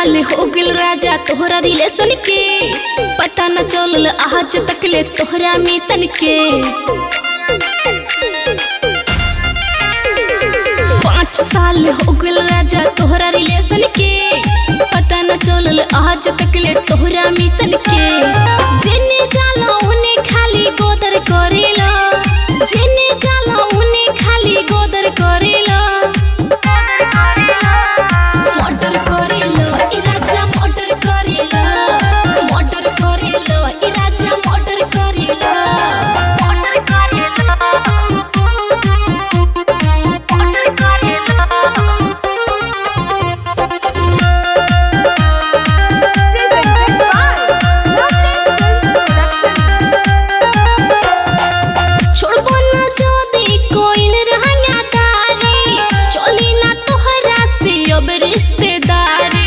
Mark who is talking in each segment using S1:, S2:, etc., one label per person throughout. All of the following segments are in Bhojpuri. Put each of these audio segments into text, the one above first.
S1: साल हो गइल राजा तोहरा रिलेशन के पता न चलल आज तक ले तोहरा मिशन के पाँच साल हो गइल राजा तोहरा रिलेशन के पता न चलल आज तक ले तोहरा मिशन के जेने जाला उने खाली गोदर करेला जेने जाला उने खाली गोदर करेला मर्डर करेला ई राजा मर्डर करेला मर्डर करेला ई राजा मर्डर करेला मर्डर करेला मर्डर करेला
S2: Presented by Lovely Films Production.
S1: छोड़बो न जोदी कोइल रहंगा तारी चली ना तोहरा से अब रिश्तेदारी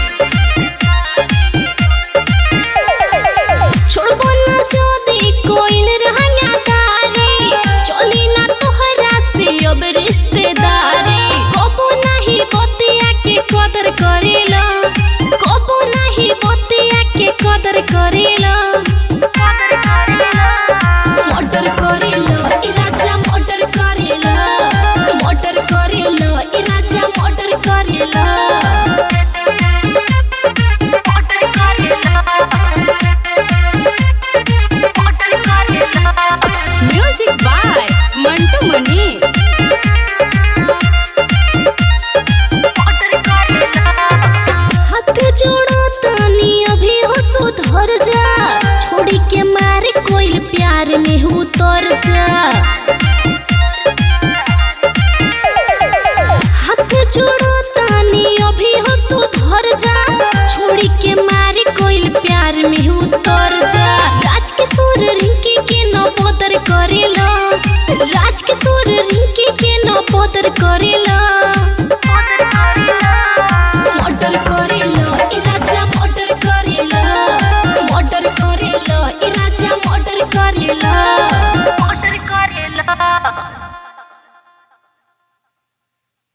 S1: छोड़बो न जोदी कोइल रहंगा तारी चली ना तोहरा से अब रिश्तेदारी कबो नहीं बतिया के कदर करेला कबो नहीं बतिया के कदर करेला मर्डर करेला ई राजा मर्डर करेला मर्डर करेला ई राजा मर्डर करेला मर्डर करेला मर्डर करेला म्यूजिक बाय मंटू मनीष हाथ जोड़ो तानी अभी हो सुधर जा छोड़ी के मारे कोई प्यार में उतर